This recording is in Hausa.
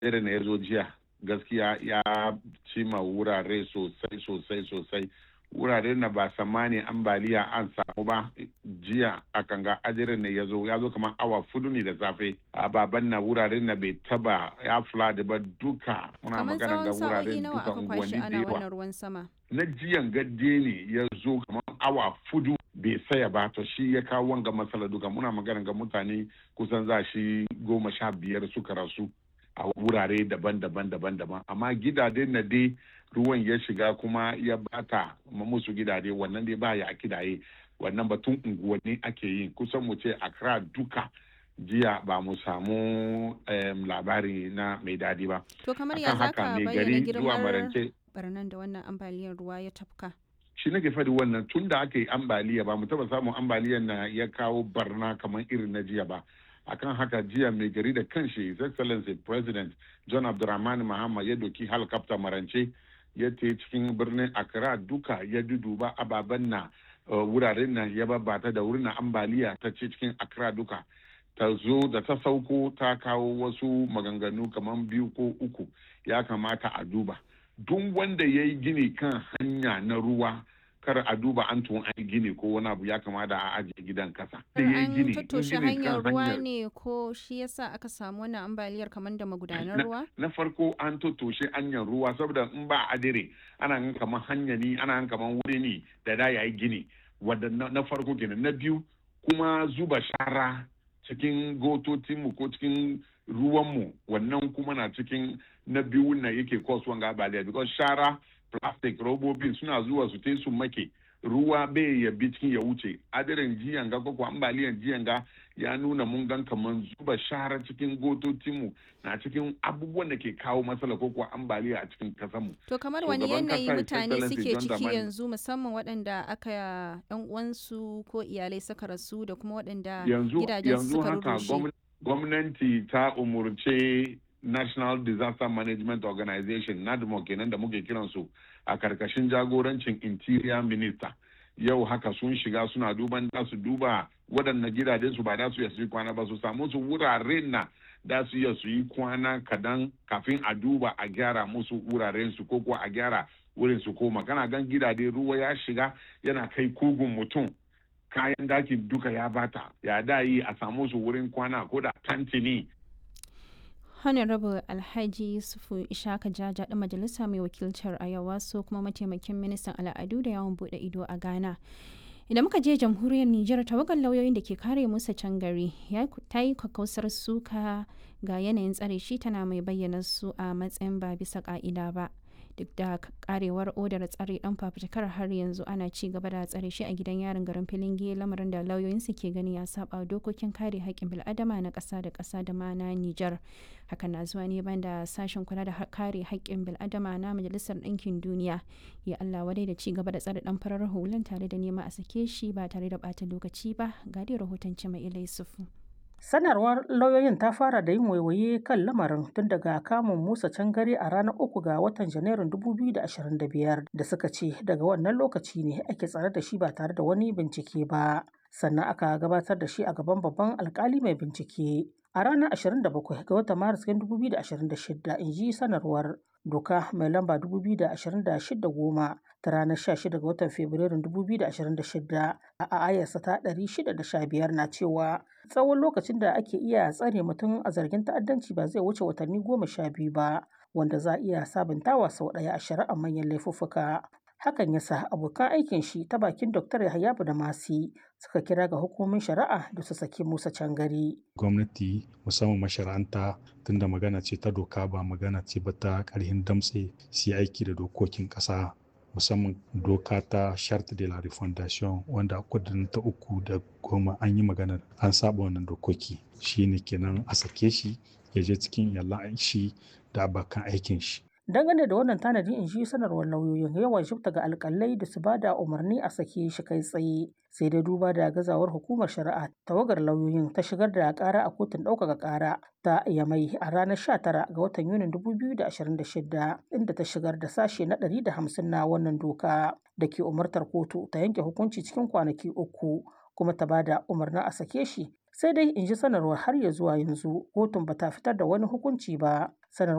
irin ya zo jiya gaskiya ya cima wurare sosai sosai sosai wurare na ba samani ambaliya an samu ba jiya a kanga ajirin ne ya zo ya zo kamar awa fudu ne da safe a baban na wurare na bai taba ya flood ba duka muna kamar magana ga tsawon wurare sa'o'i nawa duka aka unguwanni kwashi da ana yawa wannan ruwan sama na jiyan gadde ne ya zo kamar awa fudu bai saya ba to shi ya kawo wanga matsala duka muna magana ga mutane kusan za shi goma sha biyar suka rasu a wurare daban-daban daban-daban amma gidaje na dai ruwan ya shiga kuma ya bata ma musu gidaje wannan dai baya a kidaye wannan batun unguwanni ake yi kusan mu ce Accra duka jiya ba mu samu em, labari na mai dadi ba to kamar ya akan zaka haka mai bayyana gari zuwa girmar marance barnan da wannan ambaliyar ruwa ya tafka shi nake faɗi wannan tun da aka yi ambaliya ba mu taɓa samun ambaliyar na ya kawo barna kamar irin na jiya ba akan haka jiya mai gari da kanshi his excellency president john abdulrahman mahama ya doki helicopter marance ya te cikin birnin accra duka ya duduba ababen na uh, wuraren nan ya babbata da wurin na ambaliya ta ce cikin accra duka ta zo da ta sauko ta kawo wasu maganganu kamar biyu ko uku ya kamata a duba duk wanda ya yi gini kan hanya na ruwa kar a duba an tun an yi gini ko wani abu ya kamata a ajiye gidan kasa. Da ya yi an gini, in tattoshe gini kan hanyar ruwa hanyar- ne ko shi yasa aka samu wannan ambaliyar kamar da magudanar Na- ruwa na farko an tattoshe hanyar ruwa saboda in ba adire ana gan kamar hanya ne ana gan kamar wuri ne da da yayi gini wadda na na farko kenan na biyu kuma zuba shara cikin gototinmu ko cikin ruwanmu wannan kuma na cikin na biyu na yake cause wanga ambaliya because shara plastic robobin suna zuwa su te su make ruwa bai ya bi cikin ya wuce adirin jiyan ga ko ambaliyan jiyan ga ya nuna mun gan kaman zuba shara cikin gototinmu na cikin abubuwan da ke kawo matsala ko kuwa ambaliya a cikin kasanmu. to kamar wani Shugaban yanayi kasa, His mutane Excellency suke John ciki Dramani. yanzu musamman waɗanda aka yan uwansu ko iyalai suka rasu da kuma waɗanda yanzu gidajen yanzu suka haka rurrushe gwamn- gwamnati ta umurce National Disaster Management Organization NADMO kenan da muke kiransu a karkashin jagorancin Interior Minister yau haka sun shiga suna duban da su duba waɗannan gidajen su ba da su iya su yi kwana ba su samu su wuraren na da su iya su yi kwana kadan kafin a duba a gyara musu wuraren su ko kuwa a gyara wurin su koma kana gan gidaje ruwa ya shiga yana kai kugun mutum kayan dakin duka ya bata ya da yi a samu su wurin kwana ko da tantini Honorable Alhaji Yusufu Ishaka Jaja ɗan majalisa mai wakiltar Ayawa so kuma mataimakin ministan al'adu da yawon buɗe ido a Ghana. Idan muka je jamhuriyar Nijar tawagar lauyoyin da ke kare musa can gari ya ta yi kakkausar suka ga yanayin tsare shi tana mai bayyana su a matsayin ba bisa ka'ida ba. Duk da karewar odar tsare dan fafutukar har yanzu ana ci gaba da tsare shi a gidan yarin garin Filinge lamarin da lauyoyinsu ke gani ya saba wa dokokin kare haƙƙin bil'adama na ƙasa da ƙasa da ma na Nijar. hakan na zuwa ne banda sashen kula da ha- kare haƙƙin bil'adama na majalisar ɗinkin duniya ya allah wadai da ci gaba da tsare ɗan farar hulan tare da nema a sake shi ba tare da ɓata lokaci ba ga dai rahoton cima ilai sufu Sanarwar lauyoyin ta fara da yin waiwaye kan lamarin tun daga kamun Musa Cangare a ranar uku ga watan Janairun 2025 da suka ce daga wannan lokaci ne ake tsare da shi ba tare da wani bincike ba. Sannan aka gabatar da shi a gaban babban alkali mai bincike. A ranar 27 ga watan Maris 2026 in ji sanarwar doka mai lamba 2026 goma ta ranar 16 ga watan Fabrairun 2026 a ayarsa ta 615 na cewa tsawon lokacin da ake iya tsare mutum a zargin ta'addanci ba zai wuce watanni goma sha biyu ba wanda za a iya sabuntawa sau ɗaya a shari'ar manyan laifuffuka. Hakan ya sa abokan aikin shi ta bakin Dr. Yahaya da Masi suka kira ga hukumomin shari'a da su saki Musa Cangari. gwamnati musamman mashara'anta tunda magana ce ta doka ba magana ce ba ta ƙarhin damtse su yi aiki da dokokin ƙasa musamman doka ta charte de la refondation wanda a kudin ta uku da goma an yi magana an saba wannan dokoki shine kenan a sake shi ya je cikin iyalan shi da abokan aikin shi Dangane da wannan tanadi in ji sanarwar lauyoyin yawan shifta ga alkalai da su ba da umarni a sake shi kai tsaye sai dai duba da gazawar hukumar shari'a tawagar lauyoyin ta shigar da kara a kotun ɗaukaka kara ta yamai a ranar 19 ga watan yunin 2026 inda ta shigar da sashe na 150 na wannan doka da ke umartar kotu ta yanke hukunci cikin kwanaki uku kuma ta ba da umarnin a sake shi sai dai in ji sanarwar har ya zuwa yanzu kotun ba ta fitar da wani hukunci ba